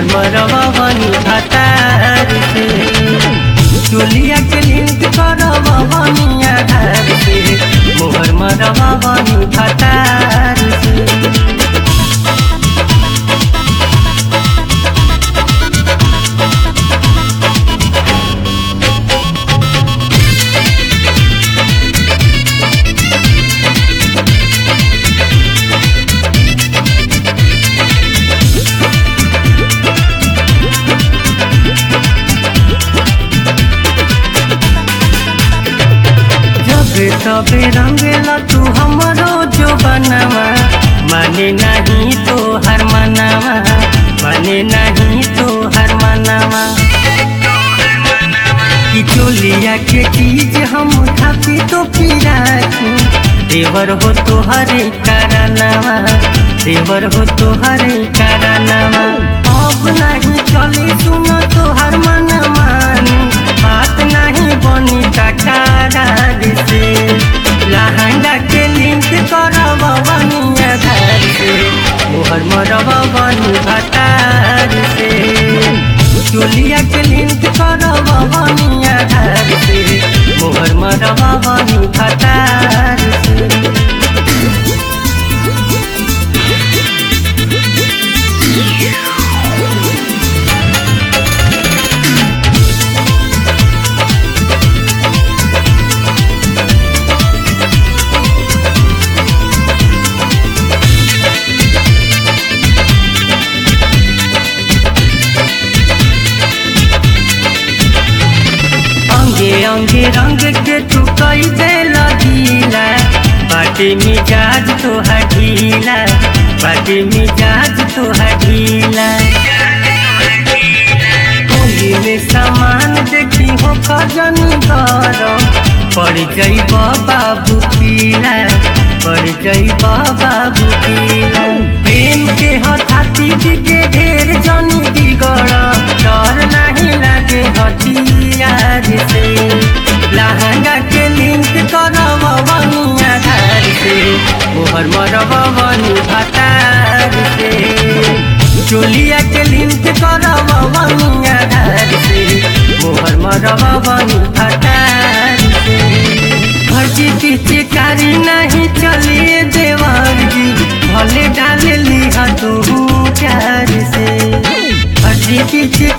मरवा बनी भतार से चोलिया के लिंक करवा बनी आधार से मोहर मरवा बनी भतार से जबे तबे रंगेला तू हमरो जो बनवा माने नहीं तो हर मनावा माने नहीं तो हर मनावा कि चोलिया के चीज हम खाती तो पिराती देवर हो तो हरे कारनावा देवर हो तो हरे कारनावा अब नहीं चली सुनो तो हर मन मानी बात नहीं बनी टकार से लहंगा के लिंक करब बनिया घर से मोहर मरब बनी भतार से चोलिया के लिंक करब बनिया घर से मोहर मरब बनी भतार से अंगे अंगे रंग के तू कई दे लगीला बाटे मिजाज तो ढीला बाटे मिजाज तो ढीला होली में सामान देखी हो खजनी गरम पड़ जई बाबू पीला पड़ जई बाबू पीला प्रेम के हथाती के ढेर जनी बिगड़ डर नहीं लागे हथियार से लहंगा के लिंक करब बनिया घर से मोहर मरब बनी भतार से चोलिया के लिंक करब बनिया घर से मोहर मरब बनी भतार से भर्जी पीछे कारी नहीं चलिए देवर जी भले डाल लिहा तू प्यार से भर्जी पीछे